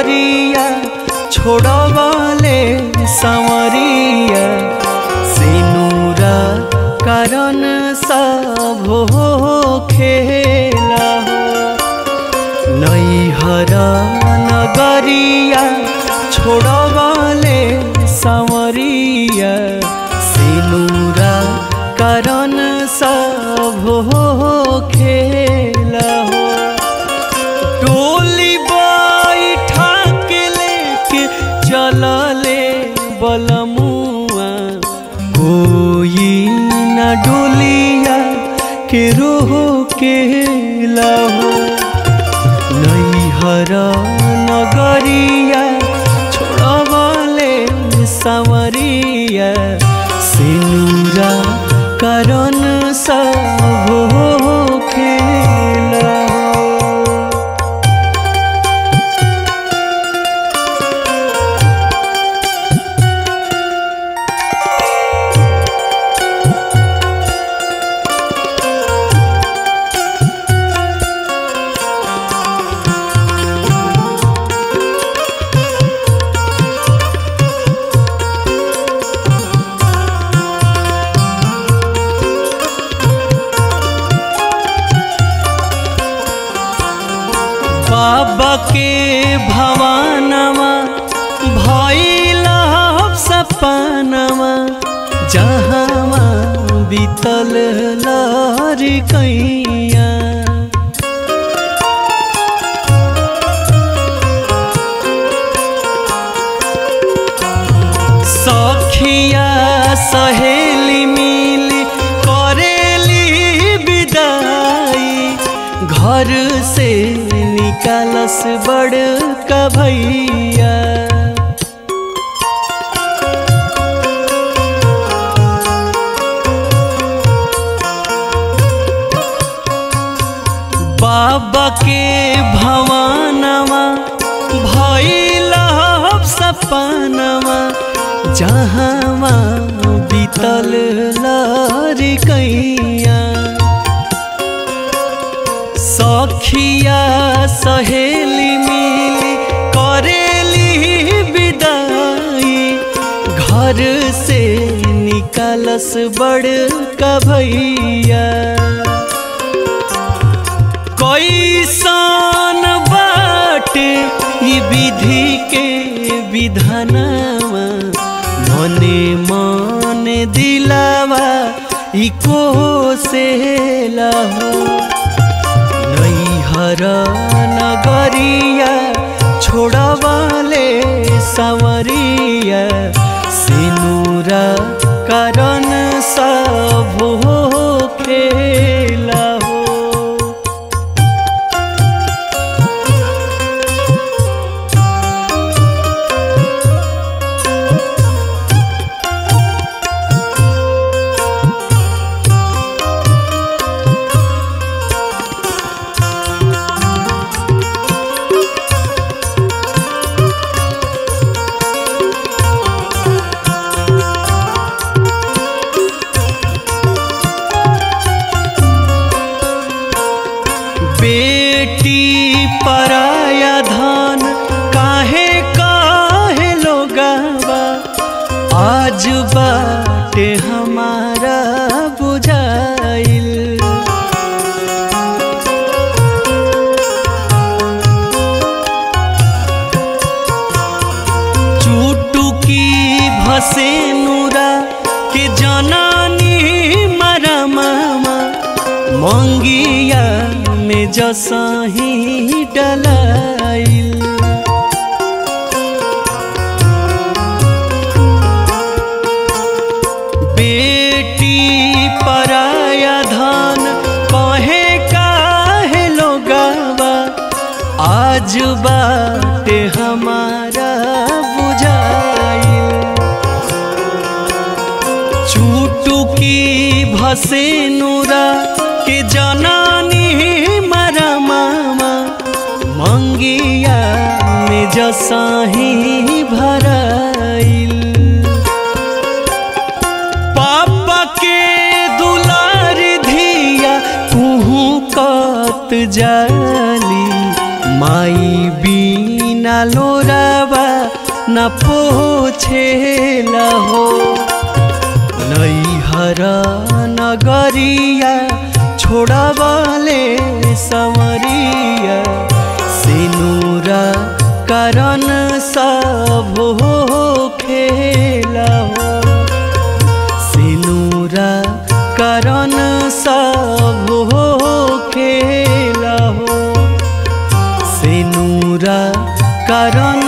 नगरिया छोड़वाले संवरिया सिनुरा कारण सब हो खेला हो नैहर नगरिया छोड़वाले संवरिया सिनुरा कारण सब हो खेला हो टोली बैठा के लेके चलले बलमुआ कोई न डोलिया के रोह के लहो नैहर नगरिया छोड़वाले संवरिया सिनुरा कारण सब हो खेला बाबा के भवानवा भैला सपनवा जहाँ बीतल लारी कैया सखिया सहेली मिली करेली विदाई घर से निकालस बड़ का भैया बाबा के भवानवा भैला सपनवा जहाँ बीतल लारी कैया सखिया सहेली मिली करेली विदाई घर से निकालस बड़ का भैया कैसन बाटे ई विधि के विधानवा मने मने दिलावा ई को से लहो नैहर नगरिया छोड़वाले संवरिया सिनुरा कारण सब हो खेला हो बेटी पराया धन काहे काहे लोगावा आज बाटे हमारा बुझाइल चुटुकी भसे नूरा के जनानी मरा मामा मंगिया में जसही डलाइल बेटी पराया धन कहे काहे लोगावा आज बाटे हमारा बुझाइल चुटुकी भसे नूरा के जनानी मरा मामा मंगिया में जसाही भराइल पापा के दुलार धिया तुहू कत जाली माई बीना लोरावा न पोछेला हो नैहर नगरिया छोड़बले समरिया सिनुरा कारण सब हो खेला हो सिनुरा कारण सब हो खेला हो सिनुरा कारण